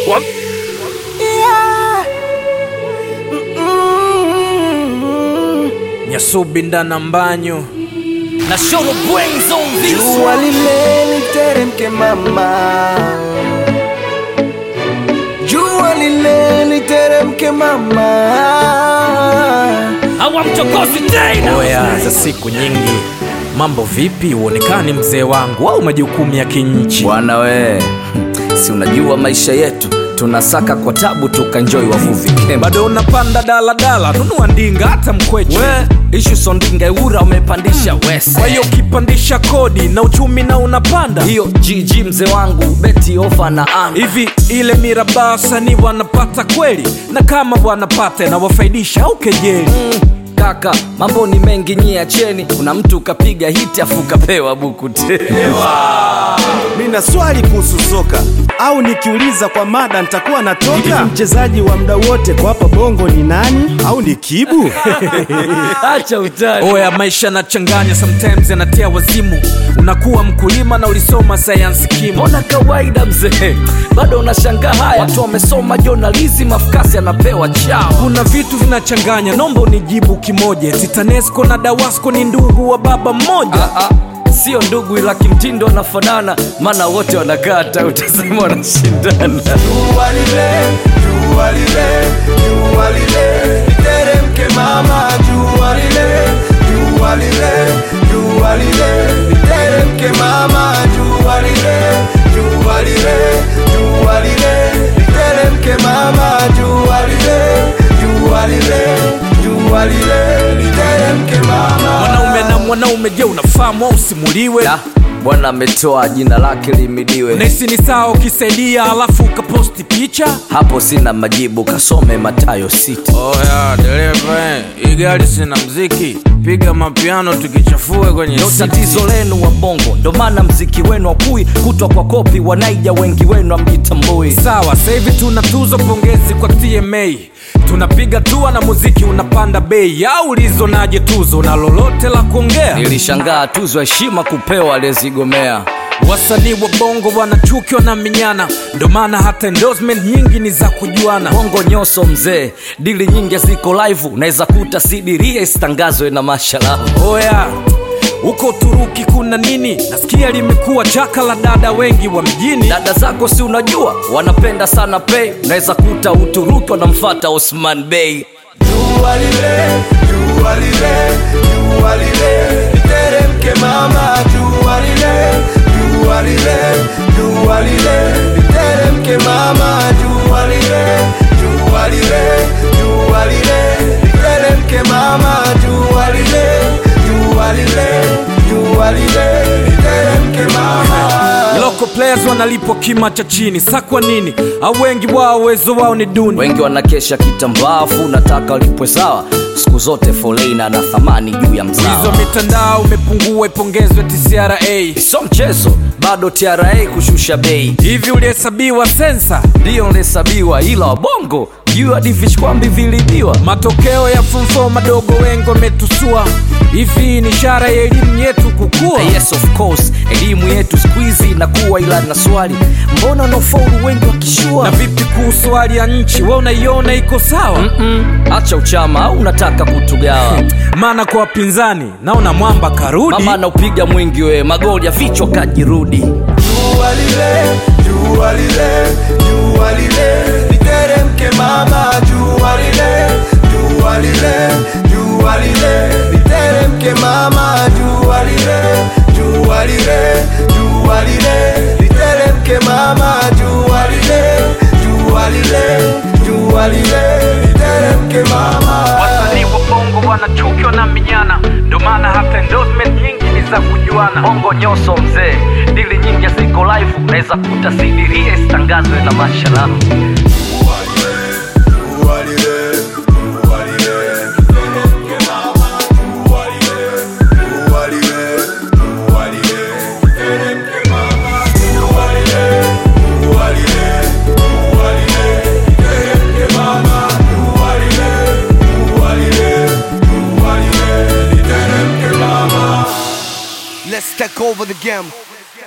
Wap. Nyasubi ndana mbanyo na shoro bwenzo mvisu Jua lile literemke mama, jua lile literemke mama. hawamchokozi tena. Oya, za siku nyingi, mambo vipi? Uonekani mzee wangu au majukumu ya kinchi? Bwana we, si unajua maisha yetu tunasaka kwa tabu tukanjoi wavuvi kemba. Bado unapanda daladala, nunua ndinga hata mkweche. We, ishu sondinga eura umepandisha wese. Kwa hiyo ukipandisha kodi na uchumi na unapanda hiyo GG mzee wangu beti ofa na anga hivi, ile miraba wasanii wanapata kweli? Na kama wanapata inawafaidisha au kejeli? kaka, mambo ni mengi nyie acheni. Kuna mtu kapiga hiti afu kapewa buku tena. Nina swali kuhusu soka au nikiuliza kwa mada nitakuwa natoka. Mchezaji wa muda wote kwa hapa Bongo ni nani? Au ni Kibu? Acha utani. Oya, maisha yanachanganya, sometimes yanatia wazimu. Unakuwa mkulima na ulisoma sayansi kimo. Mbona kawaida mzee, bado unashangaa haya? Watu wamesoma journalism, afukasi anapewa chao. Kuna vitu vinachanganya, nomba unijibu kimoja. Titanesco na Dawasco ni ndugu wa baba mmoja. Ah, ah, sio ndugu ila kimtindo wanafanana, maana wote wanakata, utasema wanashindana. Jua lile, jua lile, jua lile literemke mama, jua lile, jua lile, jua lile literemke mama, jua lile, jua lile, jua lile literemke mama, jua lile, jua lile, jua lile literemke mama. Mwanaume na mwanaume, je, unafahamu au usimuliwe? Da, Bwana ametoa jina lake limidiwe. Nahisi ni sawa ukisaidia alafu ukaposti picha. Hapo sina majibu, kasome Matayo sita. Oya dereva, hii gari sina mziki, piga mapiano tukichafue kwenye Ndo city. tatizo lenu wa bongo, ndo maana mziki wenu wakui kutwa kwa kopi, wanaija wengi wenu amjitambui. Sawa, sasa hivi tuna tuzo, pongezi kwa TMA. Tunapiga tua na muziki unapanda bei, au ulizonaje tuzo na lolote la kuongea? Nilishangaa tuzo ya heshima kupewa aliyezigomea. Wasanii wa bongo wanachukiwa na minyana, ndo maana hata endorsement nyingi ni za kujuana. Bongo nyoso mzee, dili nyingi ziko live, unaweza kuta sidiria isitangazwe na mashallah. Oya, huko Uturuki kuna nini? Nasikia limekuwa chaka la dada wengi wa mjini. Dada zako si unajua wanapenda sana pay, unaweza kuta Uturuki wanamfata Osman Bey. Jua lile, jua lile, jua lile literemke mama, jua lile, jua lile, jua lile literemke mama, jua lile, jua lile, jua lile literemke mama, jua lile, jua lile, jua lile literemke mama. Local players wanalipwa kima cha chini, sa kwa nini? Au wengi wao uwezo wao ni duni. Wengi wanakesha kitambaafu, nataka walipwe sawa. Siku zote foleni na thamani juu ya Hizo mzao. mitandao imepungua, ipongezwe TCRA. Sio mchezo, bado TRA kushusha bei. Hivi ulihesabiwa sensa? Ndio nlesabiwa, ila wabongo juu hadi vichkwambi vilibiwa. Matokeo ya form four madogo wengi wametusua. Hivi ni ishara ya elimu yetu kukua. Yes of course, elimu yetu siku hizi inakuwa, ila na swali, mbona wanaofaulu wengi wakishua? Na vipi kuhusu hali ya nchi, we unaiona iko sawa? Mm, acha uchama au unataka kutugawa? Maana kwa wapinzani naona mwamba karudi. Mama anaupiga mwingi we, magoli ya vichwa kajirudi. Jua lile, jua lile, jua lile literemke mama, jua lile, jua lile, jua lile literemke mama, jua lile, jua lile, jua lile literemke mama, jua lile, jua lile, jua lile literemke mama. Wasanii wa bongo wanachukiwa na minyana, ndo maana hata endorsement nyingi ni za kujuana. Bongo nyoso mzee, dili nyingi ziko live, unaweza kuta sidiria isitangazwe na mashallah. Let's take over the game.